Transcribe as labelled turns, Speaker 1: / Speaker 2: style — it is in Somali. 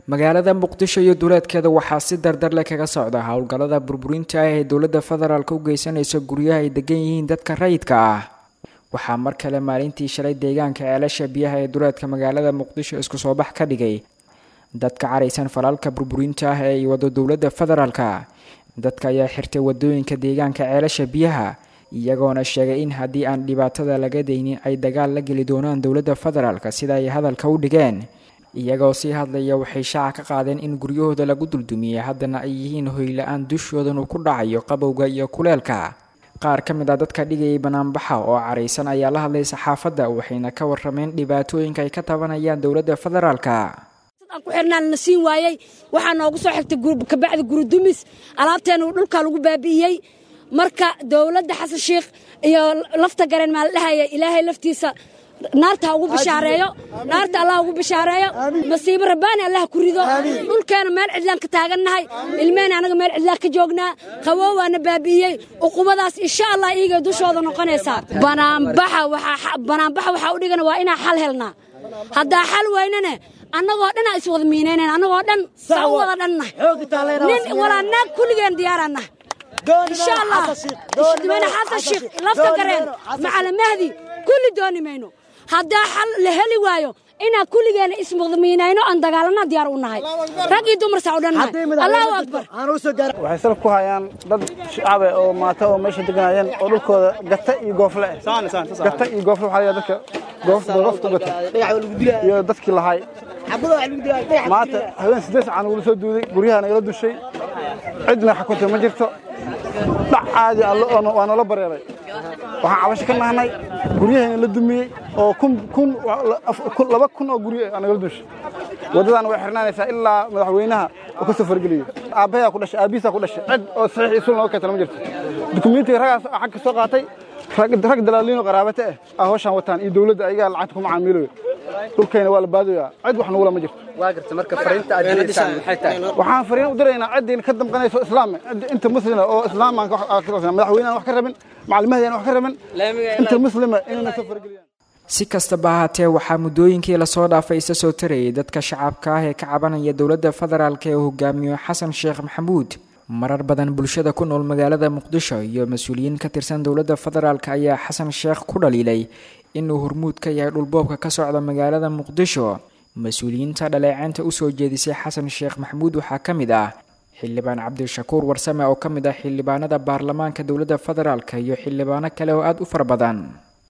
Speaker 1: magaalada muqdisho iyo duleedkeeda waxaa si dardarle kaga socda howlgallada burburinta ah ee dowladda federaalk u geysanaysa guryaha ay degan yihiin dadka rayidka ah waxaa mar kale maalintii shalay deegaanka ceelasha biyaha ee duleedka magaalada muqdisho isku soo bax ka dhigay dadka caraysan falaalka burburinta ah ee ay wado dowladda federaalka dadka ayaa xirtay wadooyinka deegaanka ceelasha biyaha iyagoona sheegay in haddii aan dhibaatada laga daynin ay dagaal la geli doonaan dowladda federaalk sida ay hadalka u dhigeen iyagoo sii hadlaya waxay shaaca ka qaadeen in guryahooda lagu duldumiyey haddana ay yihiin hoyla-aan dushoodan uu ku dhacayo qabowga iyo kuleelka qaar ka mid ah dadka dhigayay banaanbaxa oo caraysan ayaa la hadlay saxaafadda waxayna ka warrameen dhibaatooyinka ay ka tabanayaan dowladda federaalka
Speaker 2: ku xirnaan la siin waayey waxaa noogu soo xigtay kabacdi guridumis alaabteena dhulkaa lagu baabi'iyey marka dowladda xasan sheikh iyo lafta gareen maa la dhahaya ilaahay laftiisa naarta ha ugu bishaareeyo naarta allah ugu bishaareeyo masiibo rabbaani allah ku rido dhulkeena meel cidlaan ka taagannahay ilmehena anaga meel cidlaan ka joognaa qabow waana baabi'iyey uqubadaas insha allah iigay dushooda noqonaysaa banaanbaxa waxaa u dhigana waa inaan xal helnaa haddaa xal weynane annagoo dhan aa iswada miinaynan annagoo dhan saa u wada dhanna nin walaa naag kulligeen diyaaraanna insha allah madaxweyne xasan sheikh lafta gareen macala mahdi kulli dooni mayno haddaa xal la heli waayo inaan kulligeena ismuqdamiinayno aan dagaalana diyaar u nahay rag iyo dumar saa u dhan nahay allahu akbar
Speaker 3: waxay salaf ku hayaan dad shacabe oo maata oo meesha deganayeen oo dhulkooda gata iyo goofle gata iyo goofle waxaa layaa dadka goofta gata iyo dadkii lahay maanta haween siddeed sacan ugula soo duuday guryaha nagala dushay cidna xakuntay ma jirto dhac caadi waa noola bareeray waxaan cabasho ka nahnay guryahayna la dumiyey oo laba kun oo guryo nagala dushay waddadaana way xirnaanaysaa ilaa madaxweynaha oo ka soo fargeliyo aabbayaa ku dhashay aabbihiisaa ku dhashay cid oo saxiix isul nooga keentana ma jirto dukumiintiga ragaas xag ka soo qaatay rag dalaaliinoo qaraabate ah aa hawshaan wataan iyo dowladda ayagaa lacagta kuma caamiilayo dhulkayna waa la baadayaa cid wax nugula ma jirto waxaan fariin u diraynaa ciddii ka damqanayso islaame inta muslima oo islaamaan madaxweynehan wax ka rabin macalimahdeen wax ka rabin inta muslima inayna soo fargeliyaan
Speaker 1: si kastaba ahaatee waxaa muddooyinkii lasoo dhaafay isa soo tarayay dadka shacabka ah ee ka cabanaya dowladda federaalk ee uu hogaamiyo xasan sheekh maxamuud marar badan bulshada ku nool magaalada muqdisho iyo mas-uuliyiin ka tirsan dowladda federaalk ayaa xasan sheekh ku dhaliilay inuu hormuud ka yahay dhulboobka ka socda magaalada muqdisho mas-uuliyiinta dhaleeceynta usoo jeedisay xasan sheekh maxamuud waxaa ka mid ah xildhibaan cabdishakuur warsame oo ka mid ah xildhibaanada baarlamaanka dowladda federaalk iyo xildhibaano kale oo aada u fara badan